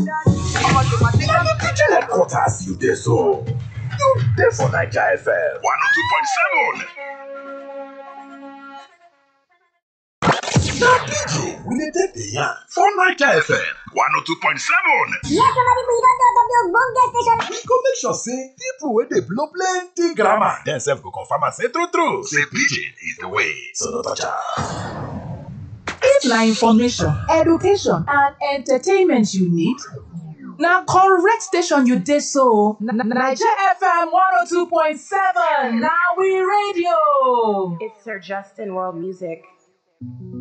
Pidgin headquarters you dey so. You dey for Naija FM 102.7. Na Pidgin we dey take dey yarn for Naija FM 102.7. Yes, somebody we don talk of the ogbonge station. We go make sure say people wey dey blow plenty grammar dem sef go confirm am say true true say Pidgin is the way. So no touch am. If na information, education and entertainment you need, na correct station you dey so. Na- na- Naija FM 102.7 na we radio. It's Sir Justin World Music.